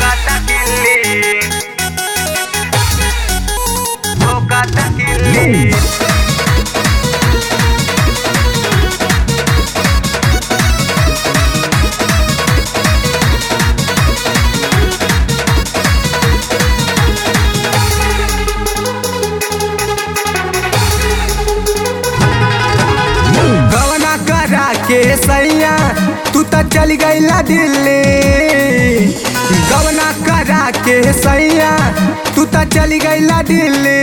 ठोकाता किल्ली ठोकाता किल्ली गवना करा के सैया तू तो चल गईला दिल्ली गवना करा के सैया तू तो चल गईला दिल्ली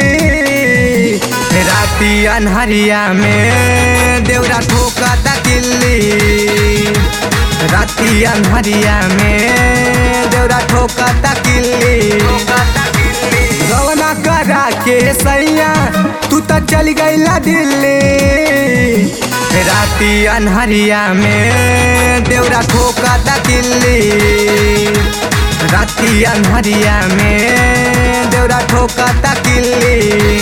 राती अनहरिया में देवरा ठोका ता किल्ली राती अनहरिया में देवरा ठोका ता किल्ली ठोकाता किल्ली गवना करा के सैया तू तो चल गईला दिल्ली राती अनहरिया में देवरा ठोका ता किल्ली राती अनहरिया में देवरा ठोका ता किल्ली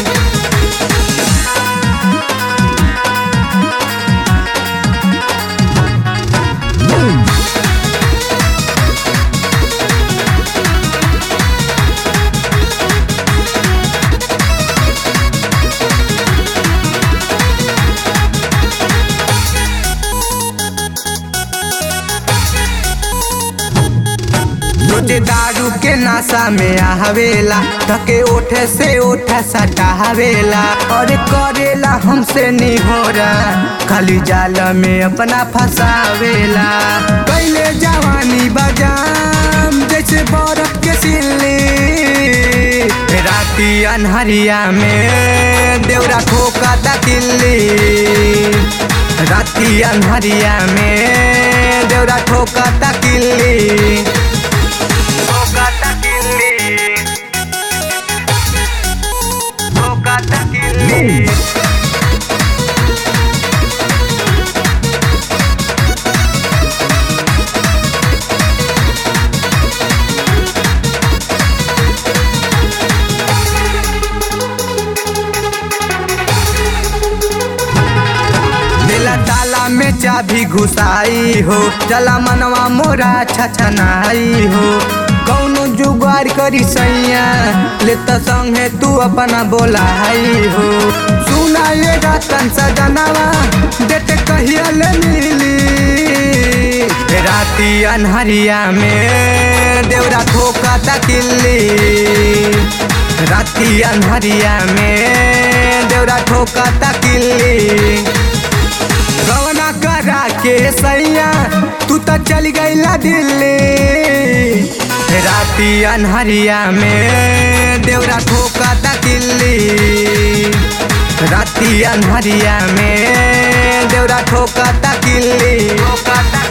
रोजे दारू के नशा में आवेला धके ओठे से ओठा सटावेला और करेला हमसे निहोरा खाली जाल में अपना फसावेला पहले जवानी बजाम जैसे बर्फ के सिल्ली राती अनहरिया में देवरा ठोका ता किल्ली राती अनहरिया में देवरा ठोका ता किल्ली ठोकाता किल्ली ठोकाता किल्ली दिला ताला में चाबी घुसाई हो चला मनवा मोरा छछनाई हो कौनो जुगाड़ करी सैया ले त संगे तू अपना बोलाई हो सुना ये रतन सजनवा देते कहिया ले मिली राती अनहरिया में देवरा ठोका ता किल्ली राती अनहरिया में देवरा ठोका ता किल्ली गवना करा के सैया तू तो चल गईला दिल्ली राती अनहरिया में देवरा ठोका ता किल्ली राती अनहरिया में देवरा ठोका ता किल्ली ठोकाता